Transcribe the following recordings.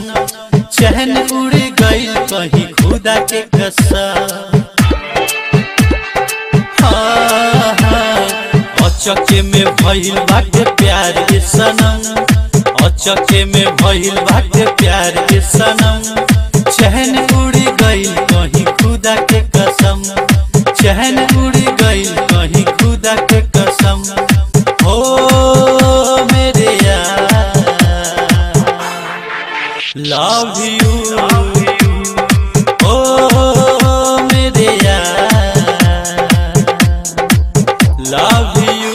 चहन उड़ गई कहीं खुदा के कसम हाँ, हाँ, अचके में भइल बाटे प्यार के सनम अचके में भइल बाटे प्यार के सनम चहन उड़ गई कहीं खुदा के कसम चहन उड़ गई कहीं खुदा के कसम हो मेरे यार लव यू ओ मेरे यार love you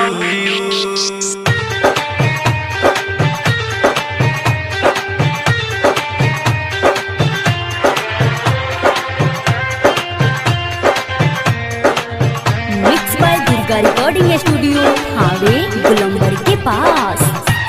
mix by Durga recording studio हावे गुलंबर के पास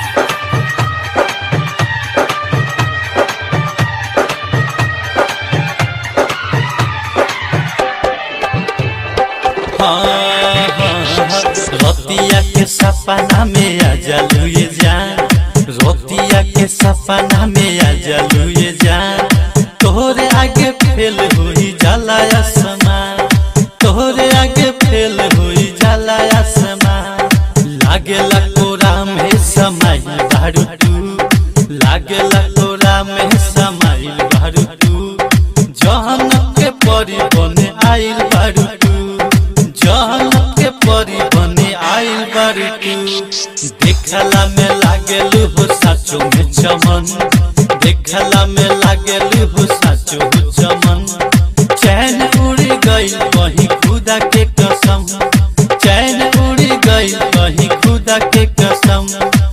हाँ, हाँ, हाँ, रतिया के सपना में आ जालू ये जान रतिया के सपना में आ जालू ये जान तोहरे आगे फेल हुई जाला आसमान तोहरे आगे फेल हुई जाला आसमान लागेला कोरा में समाई दारू तू लागेला कोरा में समाई दारू तू जहन के परी बने आइल बारू तू जहन के परी बने आइल बारू तू देखला में लागेलू हो साचो में चमन देखला में लागेलू हो साचो हो चमन चैन उड़ गई कहीं खुदा के कसम चैन उड़ गई कहीं खुदा के कसम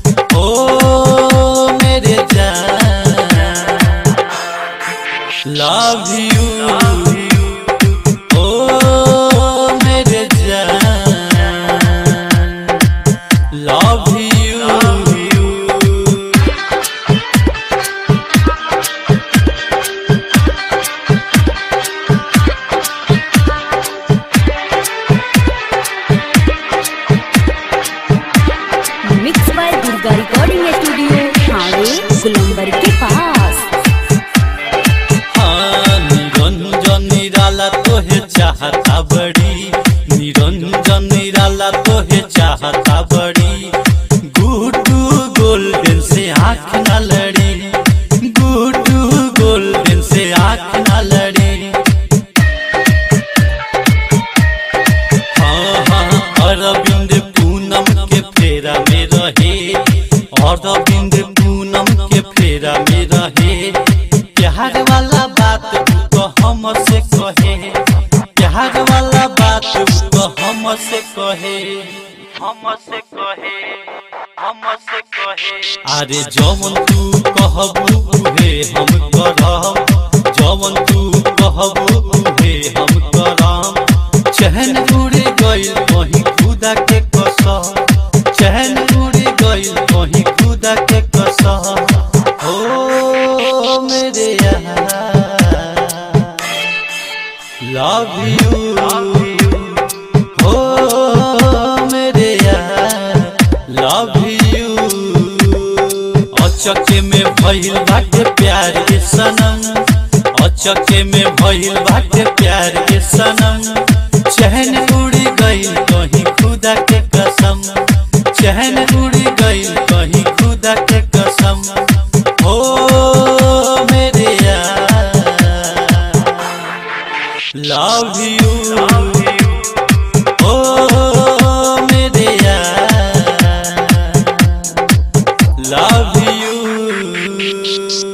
ओ मेरे जान लव यू ओ मेरे जान love you mix by Durga recording studio हावे गुलंबर के पास हाँ निरंजन निराला तोहे चाहता बड़ी निरंजन निराला तोहे चाहता बड़ी गुड्डू गोल्डन से आँख न लड़ी गुड्डू गोल्डन से आँख न लड़ी हाँ हाँ अरविंद पूनम के फेरा में रहे अरविंद पूनम के फेरा में रहे प्यार वाला बात तू तो हमसे कहे प्यार वाला बात तू तो हमसे कहे हमसे कहे हमसे कहे अरे जवन तू कहबू उहे हम करब जवन तू कहबू उहे हम करब चहन उड़ गई कहीं खुदा के कसम चहन उड़ गई कहीं खुदा के कसम हो मेरे यार लव यू हो मेरे यार लव यू अचके में भइल बाटे प्यार के सनम अचके में भइल बाटे प्यार के सनम चहन उड़ गई कहीं खुदा के कसम चहन उड़ गई कहीं खुदा के कसम हो मेरे यार लव यू ओ मेरे यार लव यू